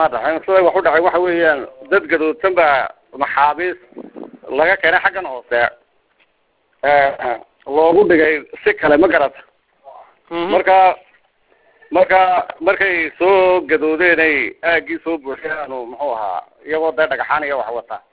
dhaxayn siday wax u dhacay waxa weeyaan dad gadoodsan baa maxaabiis laga keenay xaggan hoose loogu dhigay si kale ma garata marka marka markay soo gadoodeen ay aagii soo buuxiyaanu muxuu ahaa iyagoo dee dhagaxaan iyo wax wata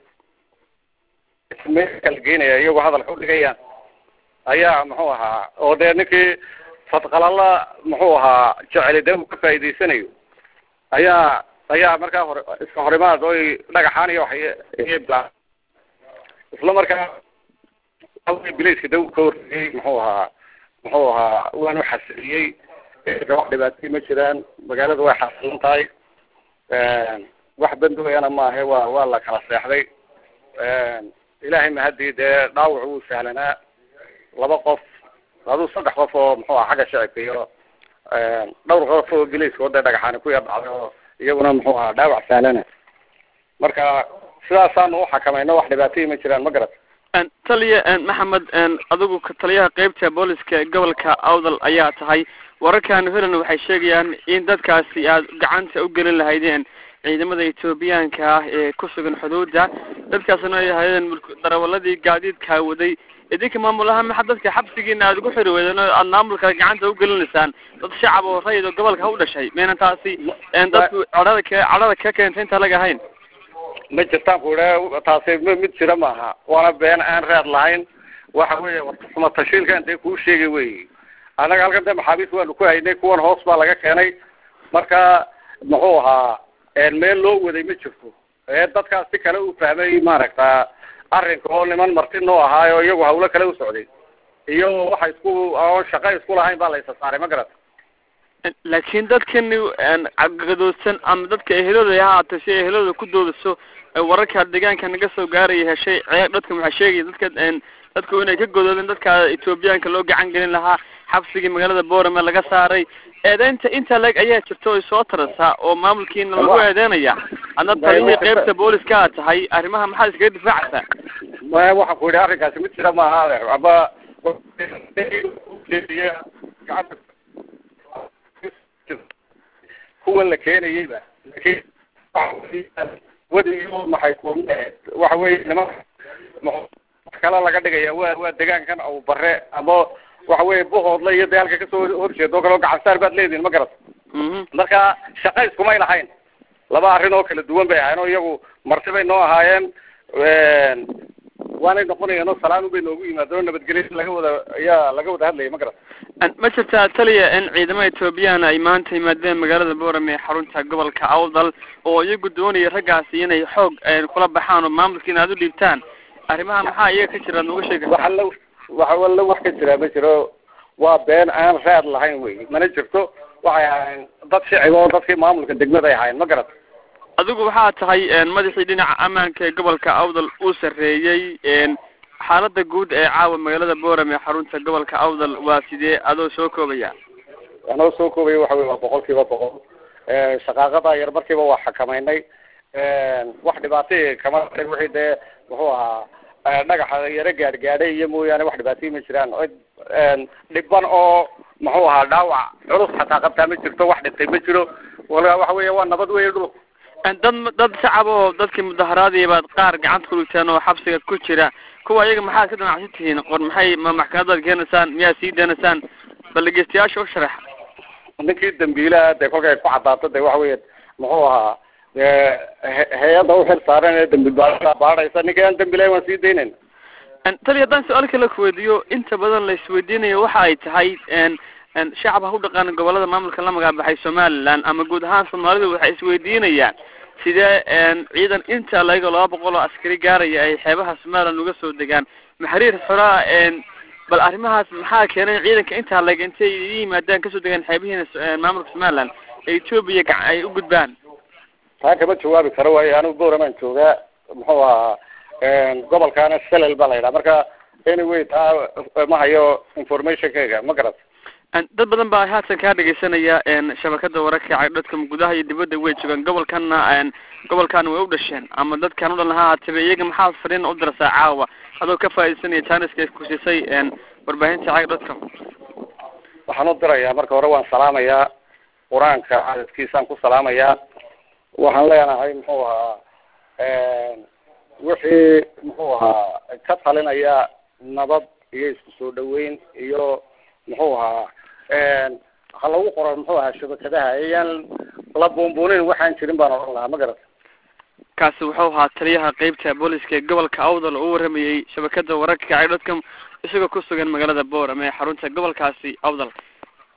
meel kala geynaya iyagoo hadalka udhigayaan ayaa muxuu ahaa oo dee ninkii fadqalala muxuu ahaa jeceli dee uu ka faa'iidaysanayo ayaa ayaa markaa hore iska horimaad oy dhagaxaan iyo wax iyo bilaa isla markaa bilayska de uu ka horreeyey muxuu ahaa muxuu ahaa waanu xasiliyey wax dhibaatay ma jiraan magaalada way xasilan tahay wax bandooyana maahe waa waa la kala seexday ilaahay mahadii dee dhaawac wuu sahlanaa laba qof aduu saddex qof oo muxuu aha xagga shacibka iyo dhowr qof oo bilayska oo dee dhagaxaani ku yar dhacday oo iyaguna muxuu ahaa dhaawac sahlana marka sidaasaanu uxakamayno wax dhibaatay ma jiraan ma garat taliya maxamed adigu taliyaha qeybta booliska gobolka awdal ayaa tahay wararkaanu helan waxay sheegayaan in dadkaasi aad gacanta u gelin lahaydeen ciidamada etoobiyaanka ah ee ku sugan xuduudda dadkaasna ay ahaydeen darawaladii gaadiidkaa waday idinka maamul ahaan maxa dadka xabsigiina aad ugu xiri weydeen oo aad maamulka gacanta ugelinaysaan dad shacab oo rayid oo gobolka ha u dhashay maynan taasi dadku cadhada ka cadhada ka keentay inta laga ahayn ma jirtaan ku idha taasi m mid jira maaha waana been aan raad lahayn waxa weeye warxuma tashiilkan dee kuu sheegay wey annaga halkan dee maxaabiis waanu ku haynay kuwan hoos baa laga keenay marka muxuu ahaa meel loo waday ma jirto ee dadkaas si kale u fahmay maaragta arrinka oo niman marti noo ahaayo iyagu hawlo kale u socday iyo waxa isku oon shaqo isku lahayn baa la isa saaray ma garata laakiin dadkani gadoodsan ama dadka ehelooda ha haatay si ehelooda ku doodaso wararka deegaanka naga soo gaaraya heshay ceeb dadka waxaa sheegaya dadka dadku inay ka godoodeen dadka etoobiyaanka loo gacan gelin lahaa xabsigii magaalada boorame laga saaray eedeynta inta leg ayaa jirta oy soo tarasaa oo maamulkiina lagu eedeynaya adna taliyihii qeybta booliska aad tahay arrimaha maxaad iskaga difaacaysaa maya waxaan ku yidhi arrinkaasi mid jira maaha adeer aba kuwan la keenayeyba lakin wadiyo maxay ku waxa weye nimanka kale laga dhigaya wa waa degaankan aw bare ama waxa weye buhoodla iyo dee halka kasoo horjeeda oo kale oo gacansaar baad leedihin ma garata marka shaqa iskumay lahayn laba arrin oo kala duwan bay ahayen oo iyagu marti bay noo ahaayeen waanay noqonayeen oo salaami bay noogu yimaadeen oo nabadgelya laga wada ayaa laga wada hadlaya ma garata ma jirtaa taliya in ciidamada etoobiyana ay maanta yimaadeen magaalada boorame ee xarunta gobolka awdal oo iyagu doonaya raggaasi inay xoog kula baxaan oo maamulkiina aad u dhiibtaan arrimaha maxaa iyaga ka jira ad nooga sheegi waxa la waxa walla wax ka jira ma jiro waa been aan raad lahayn wey mana jirto waxay ahaayeen dad shicib oo dadkii maamulka degmada ay ahaayeen ma garata adigu waxaa tahay madaxii dhinaca ammaanka ee gobolka awdal uu sarreeyey xaalada guud ee caawa magaalada boorame ee xarunta gobolka awdal waa sidee adoo soo koobaya anoo soo koobaya waxa wey waa boqol kiiba boqol shaqaaqada yar markiiba waa xakamaynay wax dhibaatay kama wixii dee muxuu ahaa dhagaxa yaro gaadh gaadhay iyo mooyaane wax dhibaatay ma jiraan dhiban oo muxuu ahaa dhaawac culus xataa qabtaa ma jirto wax dhintay ma jiro wala waxa weya waa nabad wey dhulku dad dad shacab oo dadkii mudaharaadii baad qaar gacanta ku dhigteen oo xabsiga ku jira kuwa iyaga maxaad ka damacsan tihiin qor maxay ma maxkamadaad keenaysaan miyaad sii deenaysaan bal dhegeystayaasha u sharax ninkii dambiilaha dee kolkay ku cadaato de waxa weya muxuu ahaa hay-adda uxil saaran ee dambi baaa baadhaysa ninkii aan dambilahay waan sii daynayna tali haddaan su-aal kale kuweydiiyo inta badan la isweydiinayo waxa ay tahay shacab ha u dhaqaan gobolada maamulka la magacbaxay somaliland ama guud ahaan soomaalidu waxay isweydiinayaan sidee ciidan inta laga laba boqol oo askari gaaraya ay xeebaha somaliland uga soo degaan maxariir xoraa bal arrimahaas maxaa keenay ciidanka intaa leg intay yimaadaan kasoo degaan xeebihiina maamulka somaliland ee etoobiya ay u gudbaan taa kama jawaabi karo waayo anigu boramaan joogaa muxuu ahaa gobolkaana selel baa la yidhaha marka anyway taa ma hayo informationkayga ma garat dad badan baa haatan kaa dhegeysanaya shabakada wararka cagdhadka gudaha iyo dibadda way joogaan gobolkana gobolkana way u dhasheen ama dadkan u dhan ha haataba iyaga maxaa fariin u dirsaa caawa adoo ka faaidaysanaya janiska ku siisay warbaahinta cagdhadka waxaan u dirayaa marka hore waan salaamayaa qur-aanka cadadkiisaan ku salaamayaa waxaan leenahay muxuu ahaa wixii muxuu ahaa ka talinaya nabad iyo isku soo dhaweyn iyo muxuu ahaa ha lagu qoro muxuu ahaa shabakadaha ayaan la buunbuunin waxaan jirin baan odhan lahaa ma garata kaasi wuxuu ahaa taliyaha qeybta booliska ee gobolka awdal oo u waramayey shabakada wararka cay dotcom isagoo ku sugan magaalada boorame ee xarunta gobolkaasi awdal